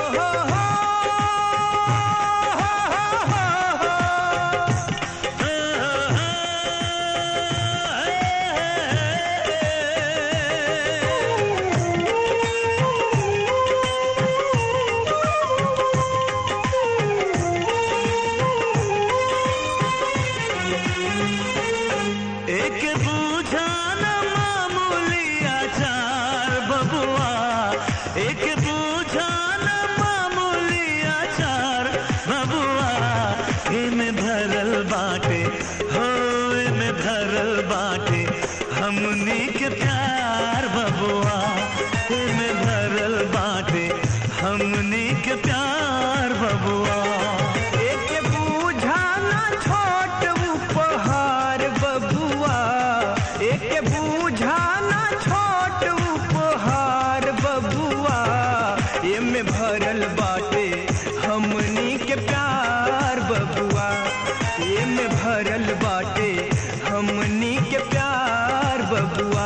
एक बूझा न मामूली आचार बबुआ एक बूझा न मामूली आचार बबुआ में भरल बाटे हो में भरल बाटे हमनी के प्यार बबुआ में भरल बाटे हमनी के प्यार बबुआ एक बूझा ना छोट उपहार बबुआ एक बूझा ना छोट उपहार बबुआ एमे भरल बाटे हमनी के प्यार बबुआ एमे भरल बाटे हमनी के प्यार बबुआ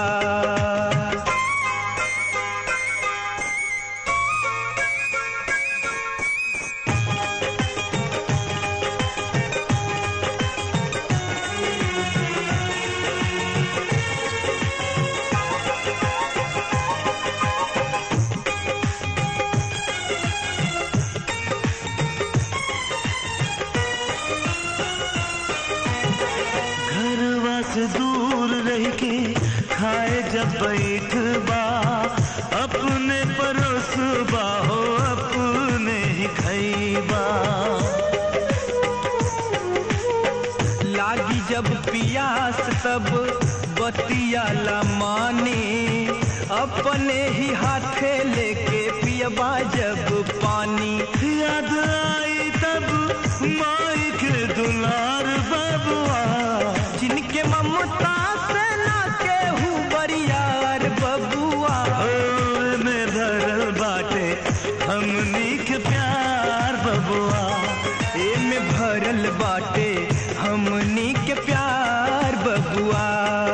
घरवा से दूर रह के खाए जब बैठ बा अपने परोस बा हो अपने ही खैबा लागी जब पियास तब बतियाला माने अपने ही हाथे लेके पियबा जब पानी याद आई तब माई के दुलार बबुआ जिनके ममता से ना केहू बरियार बबुआ ओ में भरल बाटे हमनी के प्यार बबुआ एमे भरल बाटे हमनी के प्यार बबुआ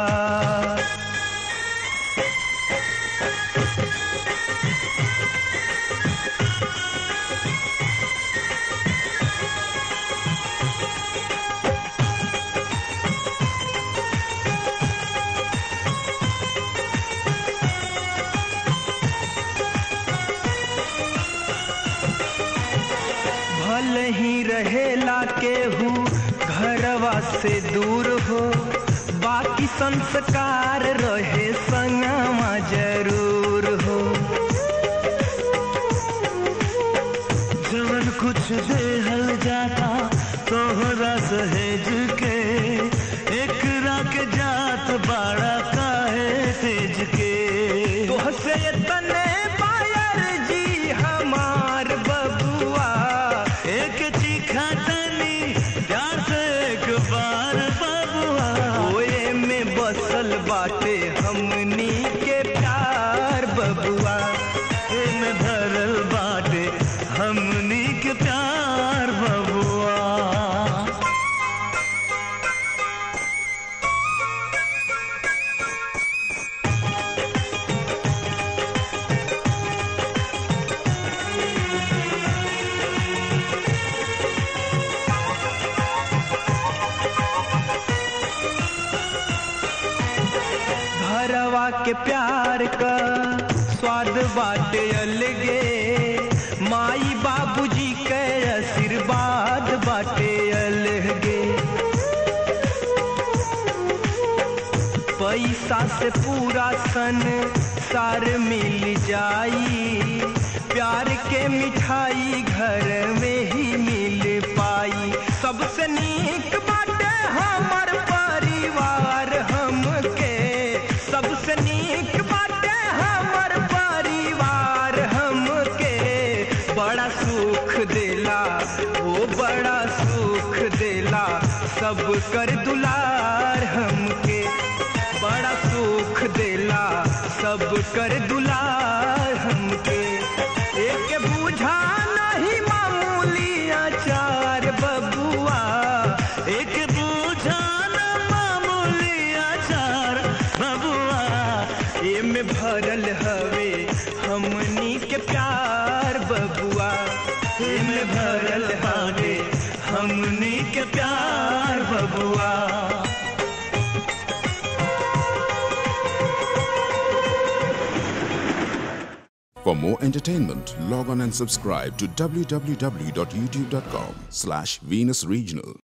भल ही रहेला केहू घरवा से दूर हो बाकी संस्कार रहे संगमा जरूर हो जवन कुछ देहल जाता तोहरा सहेज के एकरा के जात बाड़ा काहे तेज के तोह से तने पायर जी हमार बबुआ एक चीखा तनी प्यार से एक बार बबुआ ओए में बसल बाटे हमनी के प्यार बबुआ में भरल बाटे हमनी के प्यार बबुआ घरवा के प्यार का स्वाद बाटे अलगे माई बाबूजी के आशीर्वाद बाटे अलगे पैसा से पूरा सन सार मिल जाई प्यार के मिठाई घर में ही मिल पाई सबसे नीक बाटे हमर परिवार हमके सबसे नीक बाटे हमर परिवार हमके बड़ा सुख देला वो बड़ा सुख देला सब कर दुलार हमके बड़ा सुख देला सब कर दुलार हमके एक बूझा नहीं मामूली आचार बबुआ एक बूझा न मामूली आचार बबुआ एमे भरल हवे हमनी के प्यार बबुआ में भरल बाटे हमनी के प्यार बबुआ For more entertainment, log on and subscribe to www.youtube.com slash Venus Regional.